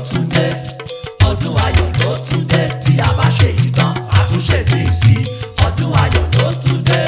tún dé ọdún ayọ̀ ló tún dé tí a bá ṣe yìí tán àtúnṣe dé sí ọdún ayọ̀ ló tún dé.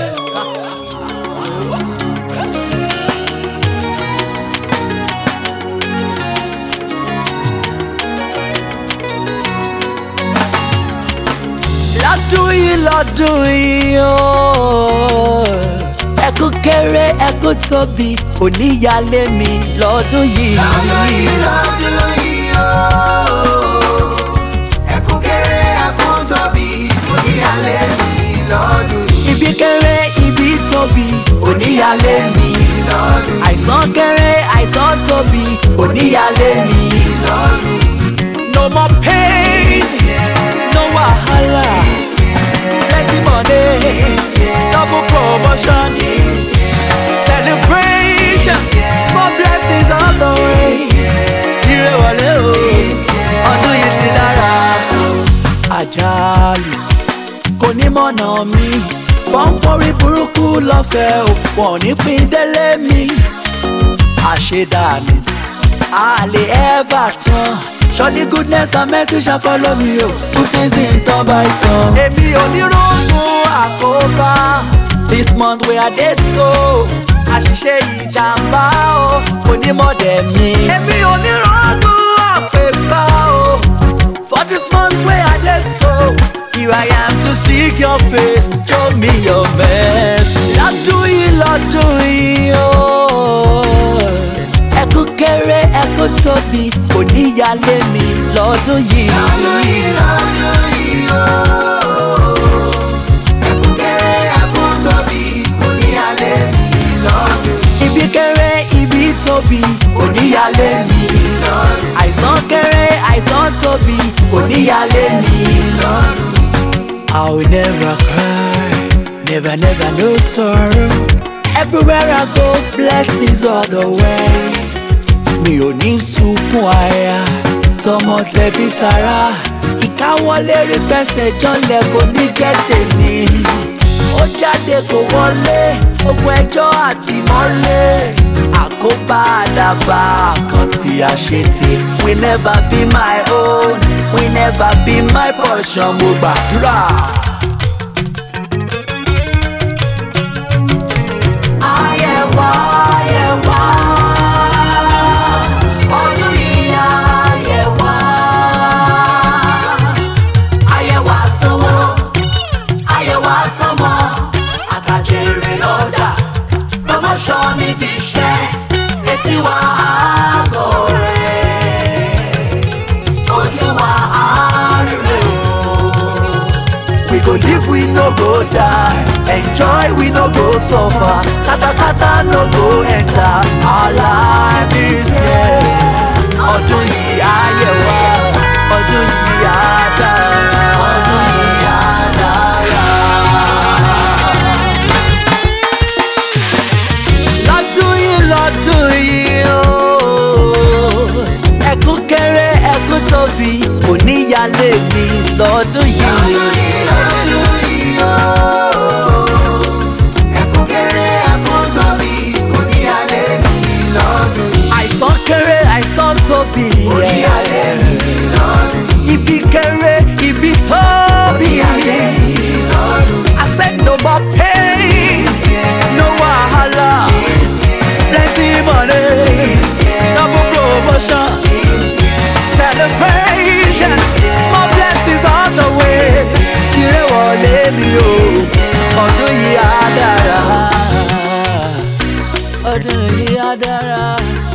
lọ́dún yìí lọ́dún yìí ooo ẹkú kéré ẹkú tóbi oníyàlé mi lọ́dún yìí. lọ́dún yìí lọ́dún yìí ooo ẹkún kéré ẹkún tóbi oníyàlé mi lọ́dún yìí ibi kéré ibi tóbi oníyàlé mi. lọ́dún yìí àìsàn kéré àìsàn tóbi oníyàlé mi. lọ́dún yìí no more pain no wahala plenty money double promotion celebration more blessings all the way. ire wọlé o ọdún yìí ti dára. àjálù kò ní mọ̀nà mi pọ́npọ́rí burúkú lọ́fẹ̀ẹ́ o wọ́n ní pín délé mi àṣedànù a lè ever tán surely goodness and mercy shall follow me o good things in turn by turn. èmi ò ní rògùn àkóbá this month wey i dey so àṣìṣe ìjàmbá o onímọ̀dẹ̀ mi. èmi ò ní rògùn àpèbá o for this month wey i dey so here i am to seek your face show me your mercy. lọ́dún yìí lọ́dún yìí ooo ẹkú kéré ẹkú tóbi oníyàlé mi lọ́dún yìí. lọ́dún yìí lọ́dún yìí ooo ẹkún kéré ẹkún tóbi oníyàlé mi lọ́dún yìí ibi kéré ibi tóbi oníyàlé mi. lọ́dún yìí àìsàn kéré àìsàn tóbi oníyàlé mi. lọ́dún yìí. I will never cry, never, never no sorrow. Everywhere I go, blessings all the way. Mi ò ní sunkún aya, tọmọ tẹbí tará. Ìkáwọlé rí fẹsẹ̀ jọ́lẹ̀ kò ní jẹ́ tèmi. Ó jáde kò wọlé, ogun ẹjọ́ àtìmọ́lé. Àkóbá àdàbà kan tí a ṣe ti. We never be my own, we never be my portion. Mo gbàdúrà. Ayẹ̀wá ayẹ̀wá ọdún yìí ayẹ̀wá. Ayẹ̀wá sanwó, ayẹ̀wá sanmọ́, àtàjèrè ọjà, promotion níbi iṣẹ́, etí wa àgọ́ rẹ̀, ojú wa àárẹ̀ o. We go live, we no go die. Enjoy, we no go suffer. Katakata no go enter our life this year. Ọdún yìí ayé wa, ọdún yìí á dára, ọdún yìí á dára. Lọ́dún yìí lọ́dún yìí ooo. Ẹkún kéré ẹkún tóbi, kò níyàlé mi lọ́dún yìí. lọ́dún yìí lọ́dún yìí ooo ẹkún kéré ẹkún tóbi oníyàlé mi lọ́dún yìí àìsàn kéré àìsàn tóbi oníyàlé mi lọ́dún yìí ibi kéré ibi tóbi oníyàlé mi lọ́dún yìí. I said no more pain no wahala plenty money double promotion celebration more blessings all the way ire wọlé mi o ọdún yìí á dára ọdún yìí á dára.